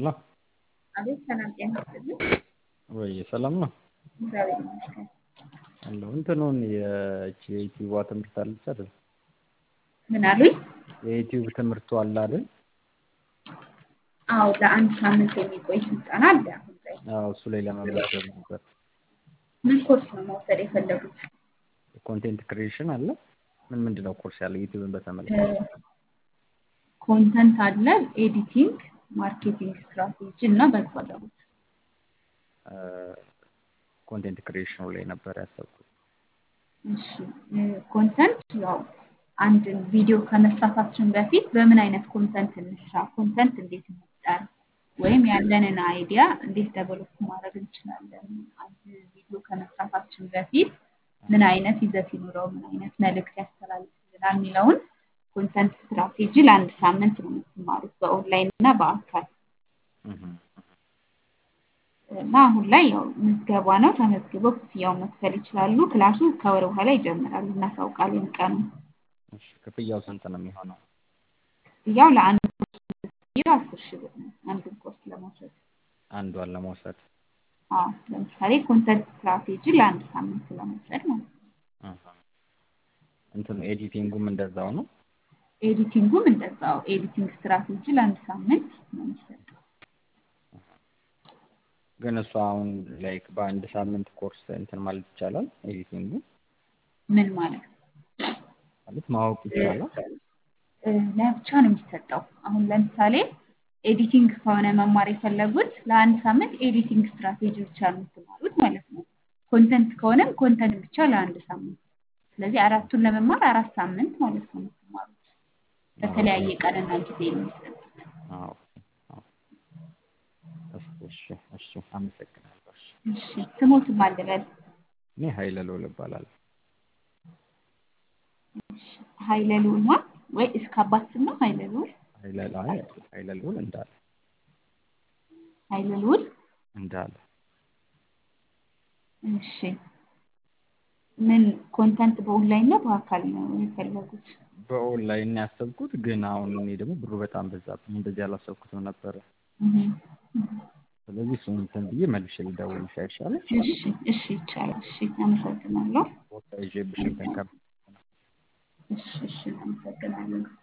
ሄሎ አቤት ሰላም ጤና ይስጥልኝ። ወይ ሰላም ነው እግዚአብሔር ይመስገን። አለሁ እንትኑን የእቺ የዩቲዩብ ትምህርት አለች አይደል? ምን አሉኝ? የዩቲዩብ ትምህርቱ አለ አይደል? አዎ ለአንድ ሳምንት የሚቆይ ስልጠና አለ አሁን ላይ። አዎ እሱ ላይ ለመመዝገብ ነበር። ምን ኮርስ ነው መውሰድ የፈለጉት? ኮንቴንት ክሪኤሽን አለ። ምን ምንድን ነው ኮርስ ያለው ዩቲዩብን በተመለከተ? ኮንተንት አለ፣ ኤዲቲንግ፣ ማርኬቲንግ ስትራቴጂ እና በጎ አድራጎት። ኮንቴንት ክሪኤሽኑ ላይ ነበር ያሰብኩት። እሺ ኮንተንት ያው አንድን ቪዲዮ ከመስራታችን በፊት በምን አይነት ኮንተንት እንስራ፣ ኮንተንት እንዴት መፍጠር ወይም ያለንን አይዲያ እንዴት ደቨሎፕ ማድረግ እንችላለን፣ አንድ ቪዲዮ ከመስራታችን በፊት ምን አይነት ይዘት ይኑረው፣ ምን አይነት መልእክት ያስተላልፍልናል የሚለውን ኮንተንት ስትራቴጂ ለአንድ ሳምንት ነው የምትማሩት በኦንላይን እና በአካል እና አሁን ላይ ያው ምዝገባ ነው። ተመዝግበው ክፍያውን መክፈል ይችላሉ። ክላሱ ከወር በኋላ ይጀምራል። እናሳውቃለን ቀኑ። እሺ ክፍያው ስንት ነው የሚሆነው? ክፍያው ለአንድ ኮርስ ክፍያው አስር ሺህ ብር ነው። አንድን ኮርስ ለመውሰድ አንዷን ለመውሰድ አዎ፣ ለምሳሌ ኮንተንት ስትራቴጂ ለአንድ ሳምንት ለመውሰድ ማለት ነው። እንትኑ ኤዲቲንጉም እንደዛው ነው። ኤዲቲንጉም እንደዛው ኤዲቲንግ ስትራቴጂ ለአንድ ሳምንት ነው የሚሰጠው። ግን እሱ አሁን ላይክ በአንድ ሳምንት ኮርስ እንትን ማለት ይቻላል። ኤዲቲንጉ ምን ማለት ነው? ማለት ማወቅ ይቻላል። ለብቻ ነው የሚሰጠው። አሁን ለምሳሌ ኤዲቲንግ ከሆነ መማር የፈለጉት ለአንድ ሳምንት ኤዲቲንግ ስትራቴጂ ብቻ ነው የምትማሩት ማለት ነው። ኮንተንት ከሆነም ኮንተንት ብቻ ለአንድ ሳምንት። ስለዚህ አራቱን ለመማር አራት ሳምንት ማለት ነው የምትማሩት። በተለያየ ቀንና ጊዜ ነው የሚሰጡት። አዎ እሺ እሺ፣ አመሰግናለሁ። እሺ እሺ ስሞትም አልበል እኔ ኃይለ ልዑል እባላለሁ። ኃይለ ልዑል ማ ወይ እስከ አባት ስም ነው ኃይለ ልዑል ኃይለ አይ ኃይለ ልዑል እንዳለ ኃይለ ልዑል እንዳለ እሺ ምን ኮንተንት በኦንላይን ነው በአካል ነው የፈለጉት? በኦንላይን ያሰብኩት ግን አሁን እኔ ደግሞ ብሩ በጣም በዛብኝ። እንደዚህ አላሰብኩትም ነበረ። ስለዚህ እሱን እንትን ብዬ መልሼ ልደውልልሽ አይሻልም? እሺ እሺ ይቻላል። እሺ አመሰግናለሁ። ቦታ ይዤብሽ እንትን ከ እሺ እሺ አመሰግናለሁ።